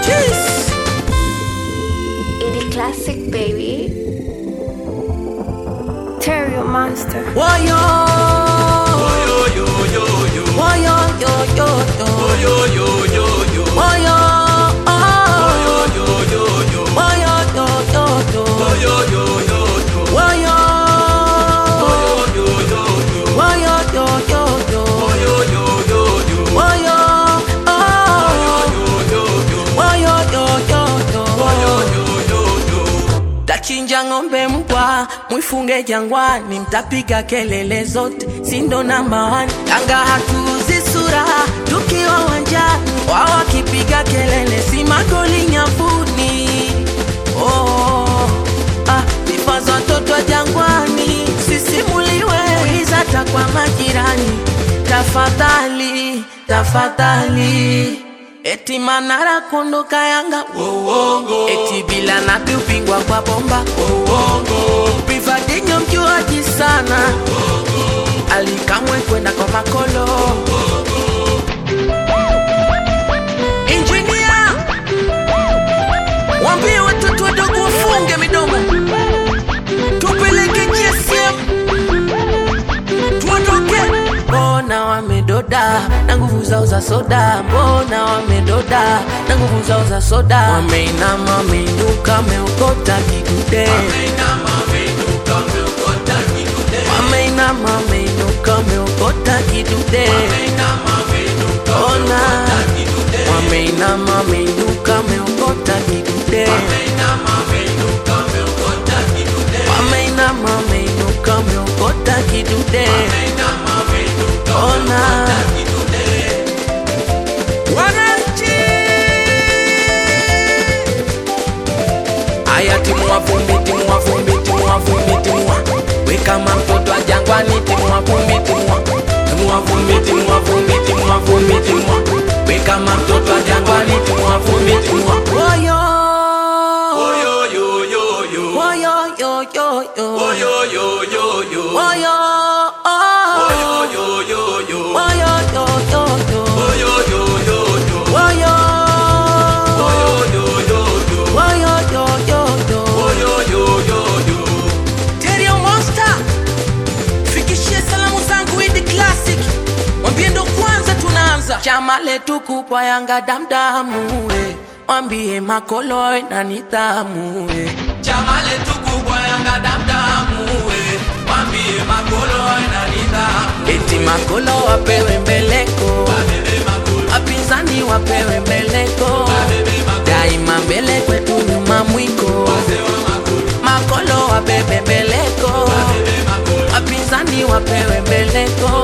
Jeez. Indie classic, baby. Terrio Monster. Woyo. Woyo, yo, yo, yo. Woyo. Woyo, yo, yo, yo. Woyo, yo, yo, yo. Woyo, Woyo, yo, yo. Tachinja ng'ombe mbwa, mwifunge jangwani, mtapiga kelele zote, sindo namba one. Tanga hatuuzi sura, tukiwa wanjani, wao wakipiga kelele, si magoli nyavuni. Oh, ah, sifa za watoto wa jangwani, sisimuliwe, uliza hata kwa majirani. Tafadhali, tafadhali Eti Manara kunduka Yanga Uongo. Eti bila napi upingwa kwa bomba Uongo. Privadinho mjuaji sana Alikamwe kwenda kwa makolo Engineer Wambie watoto wadogo wafunge midomo Tupeleke GSM tuondoke. Mbona wamedoda na nguvu zao za soda? Mbona wamedoda na nguvu zao za soda? Wameinama, wameinuka, wameokota kidude. Wameinama, wameinuka, wameokota kidude. Ona, wameinama, wameinuka, wameokota kidude. Wameinama, wameinuka, wameokota kidude. Ona, wananchi Aya, timua vumbi, timua vumbi, timua vumbi, timua we kama mtoto wa jangwani, timua vumbi, timua timua vumbi, timua vumbi, timua vumbi, timua we kama mtoto wa jangwani, timua vumbi, timua Woyo, woyo, yo, yo, yo, woyo, yo, yo, yo, woyo, yo, yo, yo, woyo, oh, woyo, yo, yo, yo, woyo, yo, yo, yo, woyo, yo, yo, yo, woyo, woyo, yo, yo, yo, woyo, yo, yo, yo, woyo, yo, yo, yo. Terrio Monster, fikishie salamu zangu Idi Classic, mwambie ndo kwanza tunaanza chama letu kubwa Yanga damdamu, we mwambie makolo we na nidhamu we. chama letu kubwa Yanga damdamu, we mwambie makolo we na nidhamu, eti makolo wapewe mbeleko, wapinzani wapewe mbeleko, daima mbele kwetu nyuma mwiko, makolo wabebe mbeleko, wapinzani wapewe mbeleko,